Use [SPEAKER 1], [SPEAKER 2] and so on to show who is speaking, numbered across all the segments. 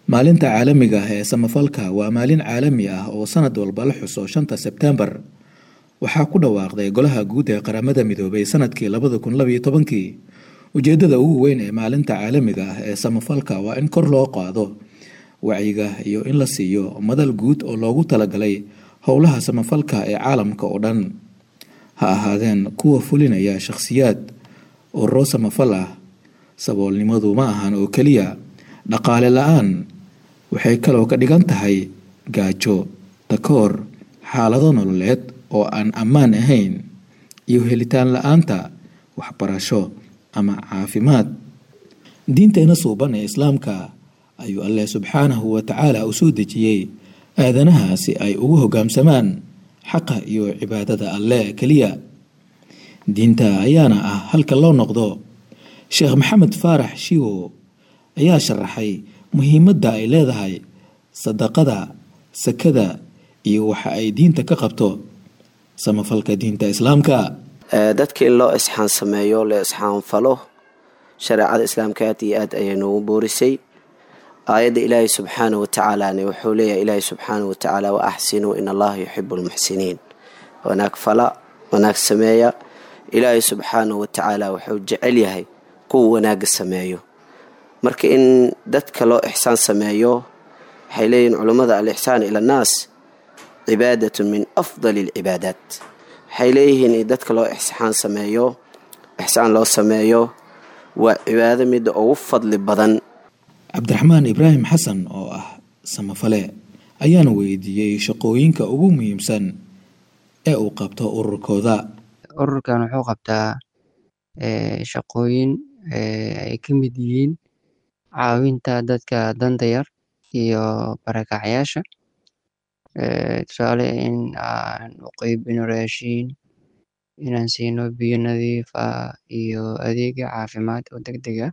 [SPEAKER 1] maalinta caalamiga ah ee samafalka waa maalin caalami ah oo sanad walba la xuso shanta sebtembar waxaa ku dhawaaqday golaha guud ee qaramada midoobay sanadkii labada kun labaiyo tobankii ujeedada ugu weyn ee maalinta caalamiga ah ee samafalka waa in kor loo qaado wacyiga iyo in la siiyo madal guud oo loogu talagalay howlaha samafalka ee caalamka oo dhan ha ahaadeen kuwa fulinaya shakhsiyaad ururo samafal ah saboolnimadu ma ahan oo keliya dhaqaale la-aan waxay kaloo ka dhigan tahay gaajo takoor xaalado nololeed oo aan ammaan ahayn iyo helitaan la-aanta waxbarasho ama caafimaad diinteena suuban ee islaamka ayuu alleh subxaanahu wa tacaala u soo dejiyey aadanaha si ay ugu hoggaamsamaan xaqa iyo cibaadada alleh keliya diinta ayaana ah halka loo noqdo sheekh maxamed faarax shiwo ayaa sharaxay muhiimadda ay leedahay sadaqada sakada iyo waxa ay diinta ka qabto samafalka diinta islaamka
[SPEAKER 2] dadka in loo isxaan sameeyo la isxaanfalo shareecada islaamka aad iyo aad ayay noogu boorisay aayadda ilaahay subxaana wa tacaalana wuxuu leeyahay ilaahay subxaana wa tacaala wa axsinuu in allaha yuxibu lmuxsiniin wanaag fala wanaag sameeya ilaahay subxaana wa tacaala wuxuu jecel yahay kuwa wanaaga sameeyo marka in dadka loo ixsaan sameeyo waxay leeyihin culummada alixsaan ila annaas cibaadatun min afdali alcibaadaat waxay leeyihiin in dadka loo ixsaan sameeyo ixsaan loo sameeyo waa cibaado midda ugu fadli badan
[SPEAKER 1] cabdiraxmaan ibraahim xasan oo ah samafale ayaana weydiiyey shaqooyinka ugu muhiimsan ee uu qabto ururkooda
[SPEAKER 3] ururkan wuxuu qabtaa shaqooyin ay ka mid yihiin caawinta dadka danta yar iyo barakacyaasha tusaale in aan u qeybino raashiin inaan siino biyo nadiif ah iyo adeega caafimaad oo deg deg ah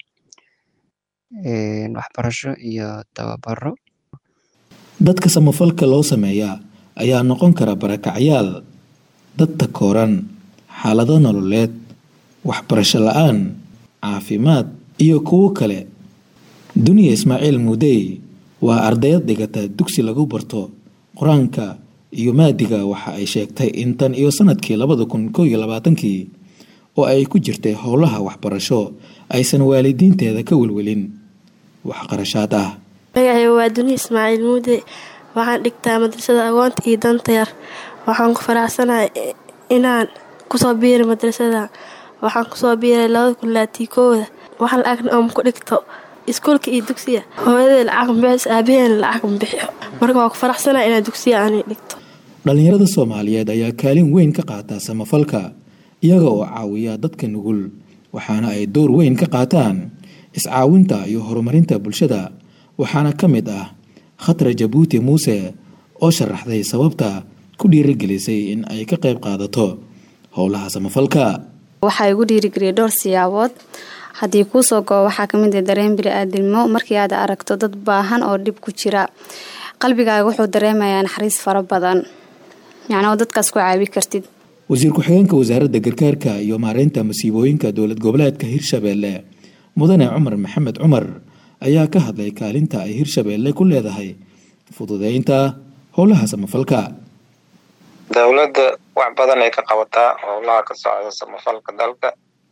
[SPEAKER 3] waxbarasho iyo tababaro
[SPEAKER 1] dadka samafalka loo sameeyaa ayaa noqon kara barakacyaal dad takooran xaalado nololeed waxbarasho la-aan caafimaad iyo kuwo kale duniya ismaaciil muudey waa ardayad dhigata dugsi lagu barto qur-aanka iyo maadiga waxa ay sheegtay in tan iyo sanadkii labada kun koo iyo labaatankii oo ay ku jirtay howlaha waxbarasho aysan waalidiinteeda ka welwelin waxqarashaad ah
[SPEAKER 4] magacay waa duniya ismaaciil muude waxaan dhigtaa madrasada agoonta iyo danta yar waxaan ku faraxsanahay inaan kusoo biiray madrasada waxaan kusoo biiray labada kun laatii kooda wax la-agna ooma ku dhigto iskuulka iyo dugsiga hooyadee lacag mabixis aabaheena lacag mabixiyo marka waa ku faraxsanahay inaan dugsiya aanay dhigto
[SPEAKER 1] dhallinyarada soomaaliyeed ayaa kaalin weyn ka qaata samafalka iyaga oo caawiya dadka nugul waxaana ay door weyn ka qaataan iscaawinta iyo horumarinta bulshada waxaana ka mid ah khatra jabuuti muuse oo sharaxday sababta ku dhiirigelisay in ay ka qayb qaadato howlaha samafalka
[SPEAKER 5] waxaa igu dhiirigeliyay dhowr siyaabood haddii kuusoo goo waxaa kamid ah dareen bili-aadinimo markii aad aragto dad baahan oo dhib ku jira qalbigaaga wuxuu dareemayaa naxariis fara badan yacnoo dadkaas ku caawi kartid
[SPEAKER 1] wasiir ku-xigeenka wasaaradda gargaarka iyo maareynta masiibooyinka dowlad goboleedka hirshabeelle mudane cumar maxamed cumar ayaa ka hadlay kaalinta ay hirshabeelle ku leedahay fududeynta howlaha samafalka
[SPEAKER 6] dowladda wax badan ay ka qabataa howlaha ka socda samafalka dalka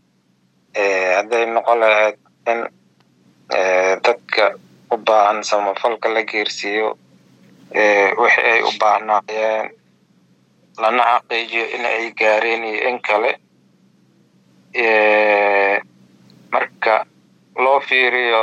[SPEAKER 6] hadday noqon lahayd in dadka u baahan samafalka la geersiiyo wixii ay u baahnaayeen lana xaqiijiyo in ay gaareen iyo in kale marka loo fiiriyo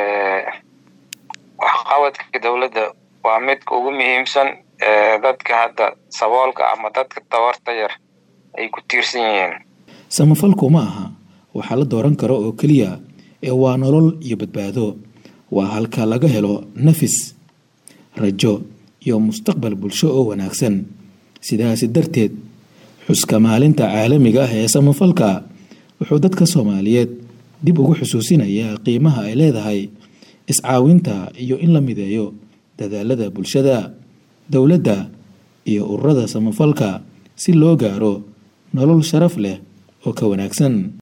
[SPEAKER 6] waxqabadka dowladda waa midka ugu muhiimsan dadka hadda saboolka ama dadka tabarta yar ay ku tiirsan yihiin
[SPEAKER 1] samafalku ma aha waxaa la dooran karo oo keliya ee waa nolol iyo badbaado waa halka laga helo nafis rajo iyo mustaqbal bulsho oo wanaagsan sidaasi darteed xuska maalinta caalamiga ah ee samafalka wuxuu dadka soomaaliyeed dib ugu xusuusinayaa qiimaha ay leedahay iscaawinta iyo in la mideeyo dadaalada bulshada dowladda iyo ururada samafalka si loo gaaro nolol sharaf leh oo ka wanaagsan